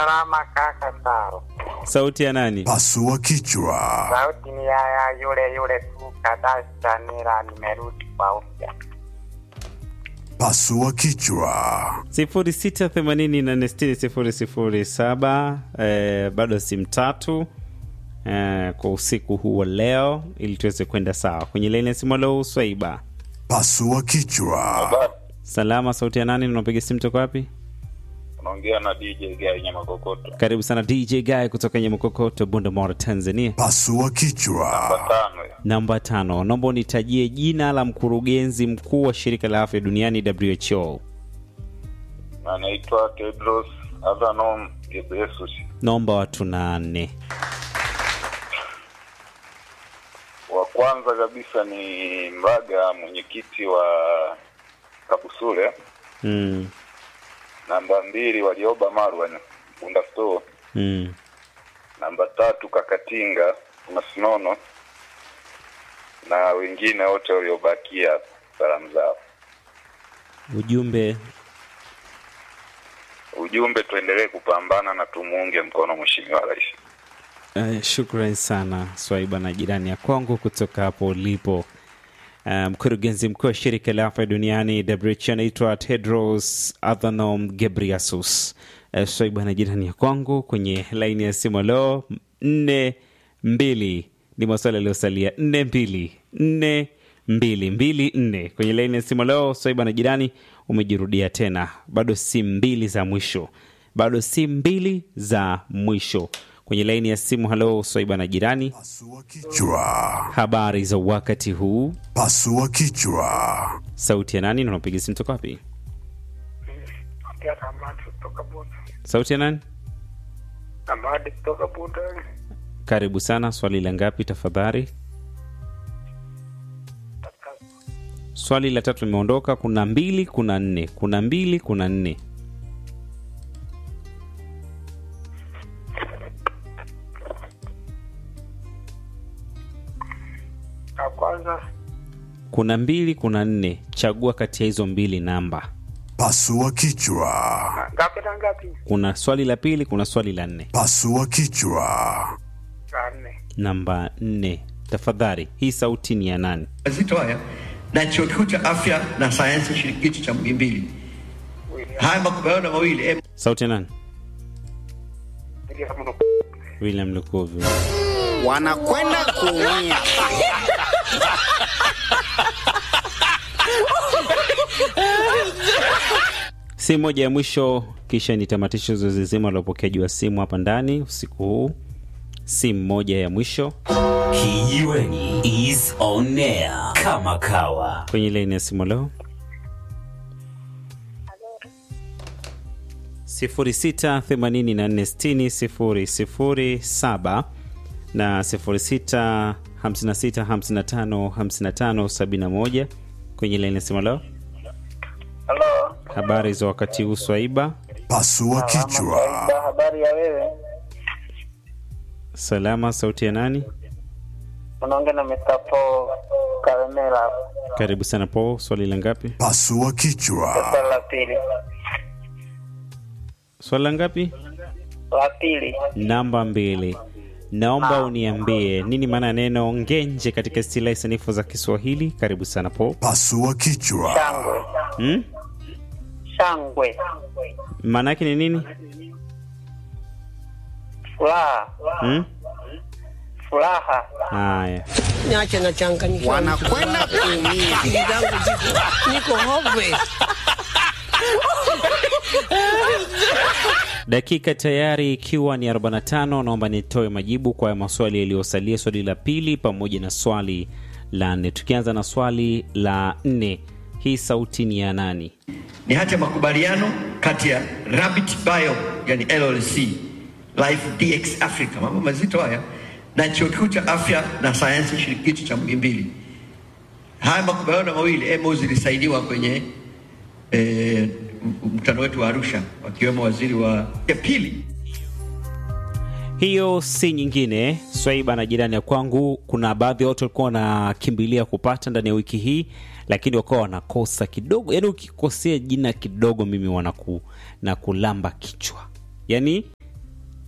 Salama kaka Taro. Sauti ya nani? Pasua kichwa. Sauti ni ya ya yule yule tu kadasta nila nimerudi kwa upya. Pasua kichwa. 06846007 eh, bado simu tatu eh, kwa usiku huu wa leo ili tuweze kwenda sawa kwenye laini ya simu leo Swaiba. Pasua kichwa. Salama, sauti ya nani? Unapiga simu toka wapi? unaongea na DJ Gai Nyama Kokoto Karibu sana DJ Guy kutoka Nyamokokoto, Bundamora, Tanzania. Pasua kichwa. tano ya Namba tano, naomba unitajie jina la mkurugenzi mkuu wa shirika la afya duniani WHO. anaitwa Tedros Adhanom Ghebreyesus. Naomba watu nane. Wa kwanza kabisa ni Mbaga, mwenyekiti wa Kabusule. Mm, Namba mbili Walioba Marwan Bunda Store. mm. Namba tatu Kakatinga Masinono na wengine wote waliobakia, salamu zao. Ujumbe Ujumbe, tuendelee kupambana na tumuunge mkono Mheshimiwa Rais. Uh, shukran sana Swaiba na jirani ya Kongo kutoka hapo ulipo. Uh, mkurugenzi mkuu wa shirika la afya duniani WHO anaitwa Tedros Adhanom Ghebreyesus. Uh, Swaiba na jirani ya Kongo kwenye laini ya simu leo nne mbili ni maswali yaliyosalia nne mbili nne mbili mbili nne kwenye laini ya simu leo. Swaiba na jirani umejirudia tena, bado si mbili za mwisho, bado si mbili za mwisho kwenye laini ya simu. Halo Swaiba na jirani, Pasua kichwa. habari za wakati huu? Pasua kichwa. Sauti ya nani na unapiga simu toka wapi? Ongea na Amadi kutoka Buda. Sauti ya nani? Amadi kutoka Buda. Karibu sana. Swali la ngapi tafadhali? Swali la tatu limeondoka. Kuna mbili, kuna nne, kuna mbili, kuna nne. Ya kwanza Kuna mbili, kuna nne. Chagua kati ya hizo mbili namba. Pasua kichwa. ngapi na ngapi? Kuna swali la pili, kuna swali la nne. Pasua kichwa. La nne. Namba nne, tafadhali. Hii sauti ni ya nani? mazito haya na chuo kikuu cha afya na sayansi shirikishi cha Muhimbili. Haya makubaliano mawili em, Sauti ya nani? William Luku. William Lukuvi. wanakwenda kuumia. si moja ya mwisho, kisha nitamatisha zoezi zima la upokeaji wa simu hapa ndani usiku huu. Simu moja ya mwisho Kijiweni is on air kama kawa. kwenye laini ya simu leo 0684600007 na 0656555571 kwenye laini ya simu leo. Halo. Habari za wakati huu Swaiba? Pasua kichwa. habari ya wewe? Salama. Sauti ya nani? Unaongea na Mr. Paul Kalemela. Karibu sana po. Swali la ngapi? Pasua kichwa. Swali la pili. Swali la ngapi? La pili. Namba mbili. Naomba uniambie nini maana ya neno ngenje katika istilahi sanifu za Kiswahili. Karibu sana po. Pasua kichwa. Shangwe. Hmm? Shangwe. Maana yake ni nini? Furaha. Hmm? Furaha. Haya, Niache na changanyikiwa. Wanakwenda kuumia. Akili zangu ziko niko hopeless. dakika tayari ikiwa ni 45. Naomba nitoe majibu kwa maswali yaliyosalia, swali la pili pamoja na swali la nne. Tukianza na swali la nne, hii sauti ni ya nani? ni hati ya makubaliano kati ya Rabbit Bio yani LLC Life DX Africa, mambo mazito haya, na chuo kikuu cha afya na sayansi shirikishi cha Muhimbili. Haya makubaliano mawili MOU zilisainiwa kwenye eh, mkutano wetu wa Arusha, wakiwemo waziri wa ya pili Hiyo si nyingine Swaiba na jirani ya kwangu. Kuna baadhi ya watu walikuwa wanakimbilia kupata ndani ya wiki hii, lakini wakawa wanakosa kidogo. Yani ukikosea jina kidogo, mimi wanaku na kulamba kichwa, yani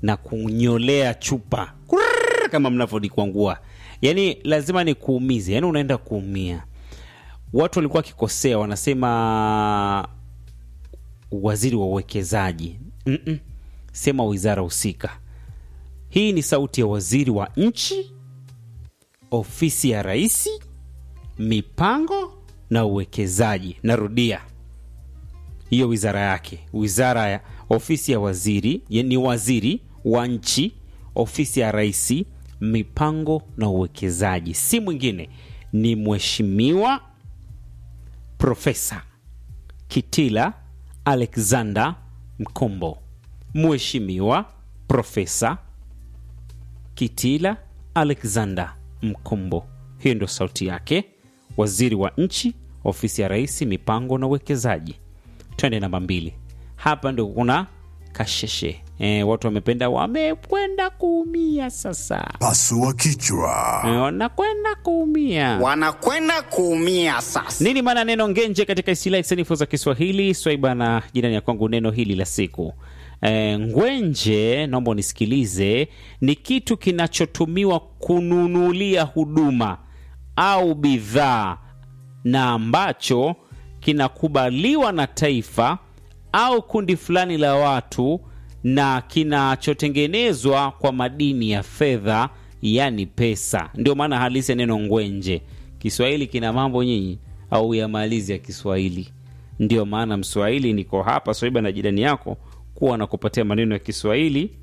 na kunyolea chupa Kurrrr, kama mnavyonikwangua yaani lazima ni kuumize yaani unaenda kuumia watu walikuwa wakikosea wanasema waziri wa uwekezaji Mm-mm. sema wizara husika hii ni sauti ya waziri wa nchi ofisi ya rais mipango na uwekezaji narudia hiyo wizara yake wizara ya ofisi ya waziri ya- ni waziri wa nchi ofisi ya rais mipango na uwekezaji si mwingine ni mheshimiwa profesa kitila alexander mkombo mheshimiwa profesa kitila alexander mkombo hiyo ndio sauti yake waziri wa nchi ofisi ya rais mipango na uwekezaji twende namba mbili hapa ndio kuna kasheshe e, watu wamependa wamekwenda kuumia sasa Pasua kichwa. e, wanakwenda kuumia wanakwenda kuumia sasa. nini maana neno ngenje katika istilahi sanifu za kiswahili swaiba na jirani ya kwangu neno hili la siku e, ngwenje naomba unisikilize ni kitu kinachotumiwa kununulia huduma au bidhaa na ambacho kinakubaliwa na taifa au kundi fulani la watu na kinachotengenezwa kwa madini ya fedha yani pesa ndio maana halisi ya neno ngwenje kiswahili kina mambo nyinyi au yamalizi ya kiswahili ndio maana mswahili niko hapa swaiba na jirani yako kuwa na kupatia maneno ya kiswahili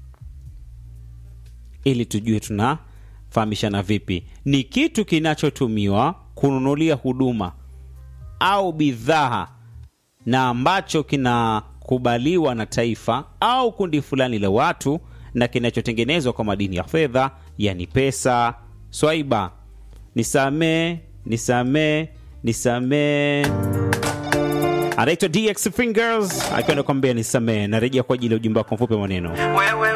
ili tujue tunafahamishana vipi ni kitu kinachotumiwa kununulia huduma au bidhaa na ambacho kinakubaliwa na taifa au kundi fulani la watu na kinachotengenezwa kwa madini ya fedha yani pesa swaiba nisamee nisamee nisamee anaitwa dx fingers akiwa nakwambia nisamee narejea kwa ajili ya ujumbe wako mfupi wa maneno wewe